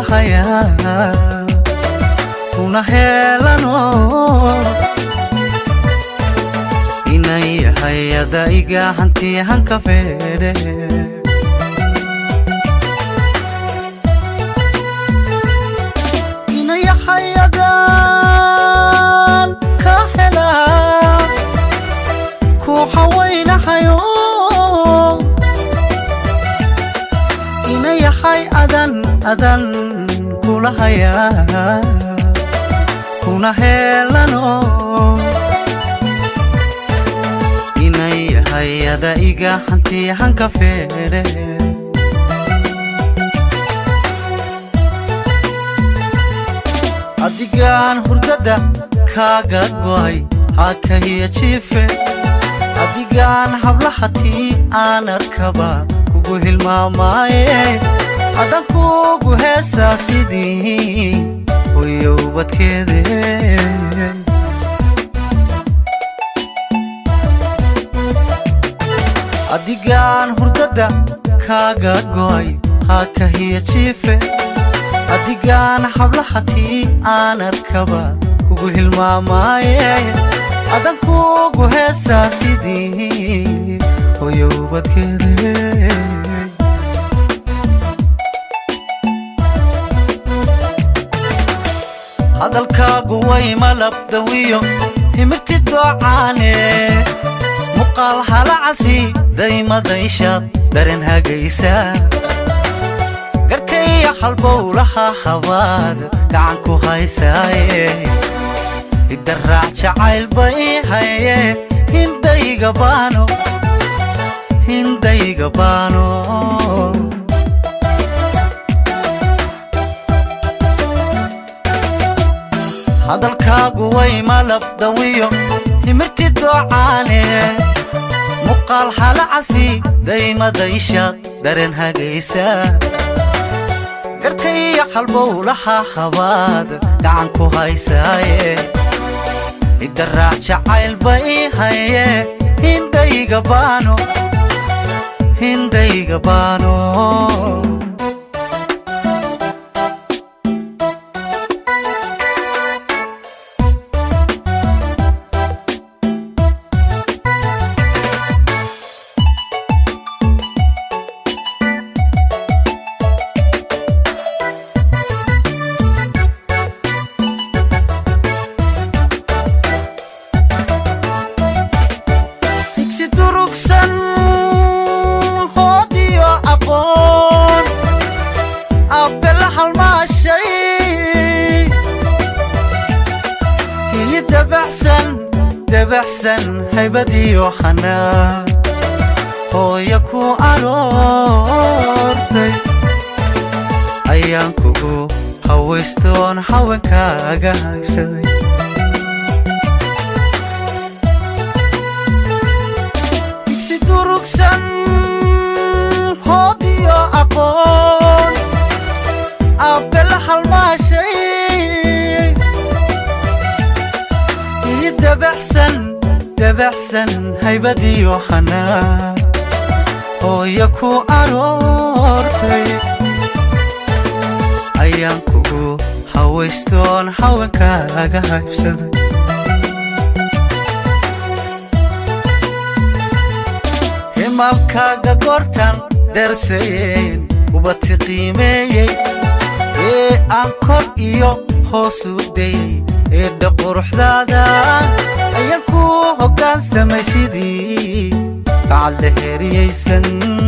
kula hayaa kuna heelano inan yahay adaiga hanti hanka feedhe ina yahay adaan ka helaa ku hawaynahayo ina yahay adan adan kula hayaa kuna heelano inan yahay adaiga hanti hanka feedhe adigaan hurdada kaaga go'ay hakahiya jiife adigaan hablahatii aan arkaba kugu hilmaamaaye adan kugu heesaa sidii hoyowbadkeede adigaan hurdada kaaga go'ay hakahiya jiife adigaan hablahatii aan arkaba kugu hilmaamaaye adan kugu heesaa sidii hoyowbadkeede hadalkaagu way malabdawiyo himirti doocaane muqaal halacasi daymadayshaad daren hagaysa garkaiyo halbowlaha habaad gacan ku haysaaye idaraac jacaylba ii haye hindayga baano hindayga baano hadalkaagu way malabdawiyo himirti doocaane muqaal halacasi daymadayshaad daren hagaysa garkaiyo halbowlaha habaad gacan ku haysaaye idaraac jacaylba ii haye hindayga baano hindayga baano digsi durugsan hoodiyo aqoon abbe la halmaashay iyo dabaxsan dabaxsan haybadiyo xanaa hooya ku aroortay ayaan kugu hawaystoon haweenkaaga haybsaday digsi durugsan hoodiyo aqoon abbe la halmaashay iyo dabaxsan dabaxsan haybadiyo xanaa hooya ku aroortay ayaan kugu hawaystoon haweenkaaga haybsaday himalkaaga goortan dhersayeen ubati qiimeeyey ee aan kor iyo hoos u dayey eedha quruxdaada ayaan ku hoggaansamay sidii bacadla heeriyaysan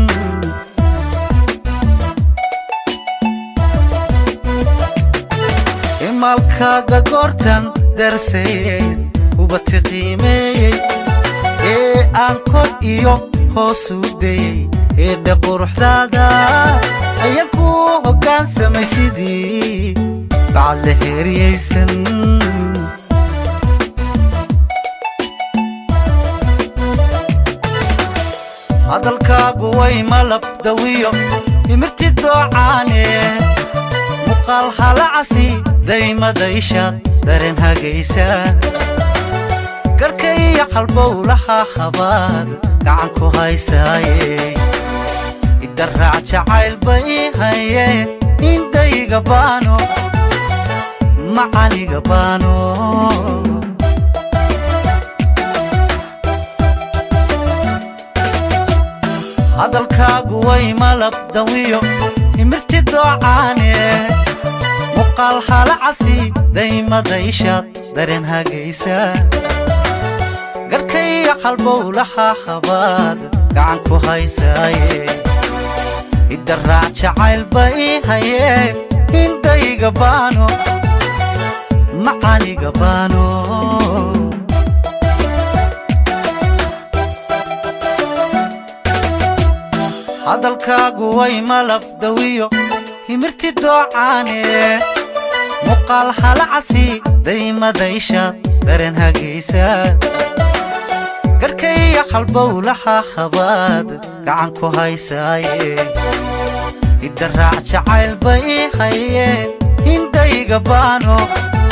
himalkaaga goortan dhersayeen ubati qiimeeyey ee aan kor iyo hoos u dayey eedha quruxdaada ayaan ku hoggaansamay sidii bacadla heeriyaysan hadalkaagu way malabdawiyo himirti doocaane muqaal halacasi daymadayshaad daren hagaysa garkaiyo halbowlaha habaad gacan ku haysaaye idaraac jacaylba ii haye indayga baano macaniga baano hadalkaagu way malab dawiyo himirti doocaane muqaal halacasi daymadayshaad dareen hagaysa garhkaiyo qalbowlaha habaad gacan ku haysaaye idaraac jacaylba ii hayee hindayga baano macaniga baano hadalkaagu way malab dawiyo himirti doocaane muqaal halacasi daymadayshaad dareen hagaysa garhkaiyo qalbowlaha habaad gacan ku haysaaye idaraac jacaylba ii hayee hindayga baano